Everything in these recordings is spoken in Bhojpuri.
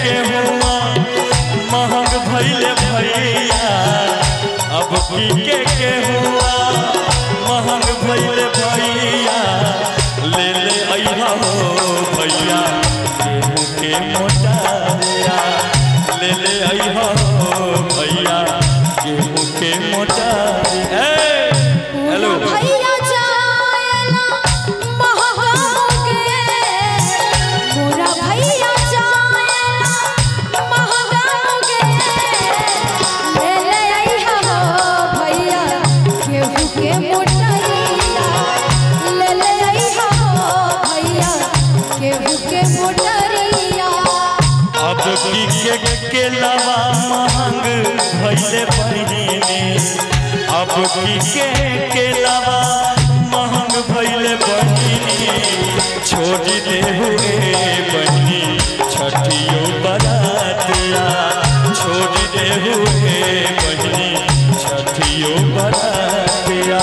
गेहुआ महंग भैले भैया अब की के गेहुआ महंग भैले भैया ले ले अइहा हो भैया गेहूं के मोटारिया ले ले अइहा हो भैया गेहूं के मोटारिया हेलो भैया जायला महगाओगे मोरा भैया जायला महगाओगे ले ले अइहा हो भैया गेहूं के मोटरिया ले ले अइहा हो भैया गेहूं के मोटरिया अब की के केलावा महंग भैले बहिनी अब की के केलावा महंग भैले बहिनी छोड़ दे हुए बहिनी छठियो बरातिया छोड़ दे हुए बहिनी छठियो बरातिया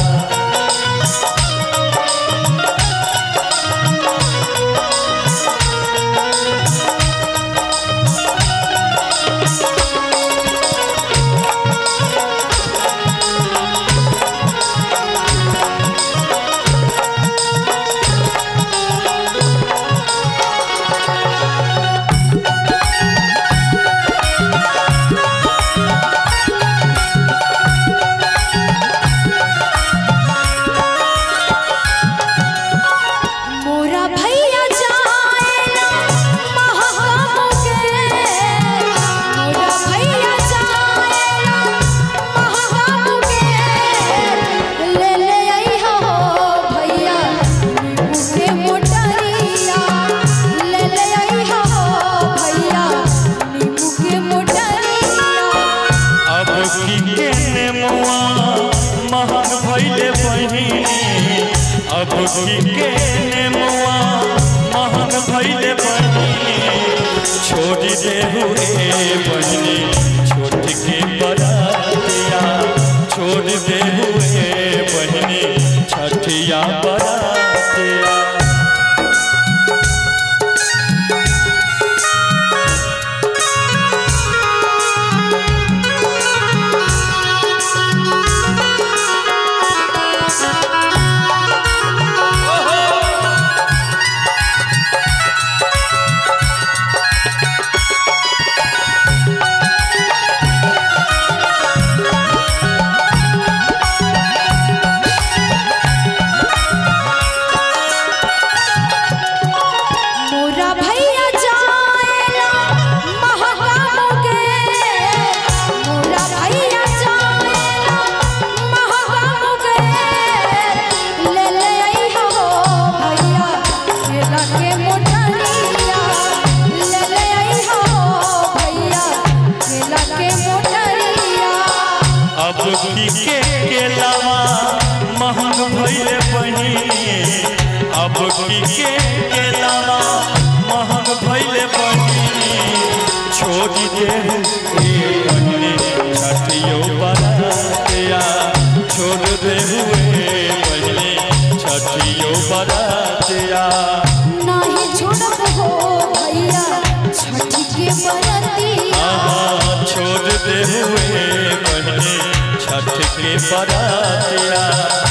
मोरा भैया जाएला महगाओगे मोरा भैया जाएला महगाओगे ले ले अइहा हो भैया नींबू के मोटरिया ले ले अइहा हो भैया नींबू के मोटरिया अब की के नेमुआ महंग भैले बहिनी अब की के नेमुआ महंग भैले बहिनी छोड़ दे हुए बहिनी छोट के बरातिया छोड़ दे हुए बहिनी छठिया बरातिया मोरा भैया जाएला महगाओगे मोरा भैया जाएला महगाओगे ले ले अइहा हो भैया केला के मोटरिया ले ले अइहा हो भैया केला के मोटरिया अब की के केलावा महंग भैले बहिनी अब की के केलावा महंग भैले बहिनी छोड़ दे हुए बहिनी छठियो बरातिया छोड़ दे हुए बहिनी छठियो बरातिया नाही छोड़ब हो भैया छठी के बरतिया आहा छोड़ दे हुए बहिनी छठ के बरातिया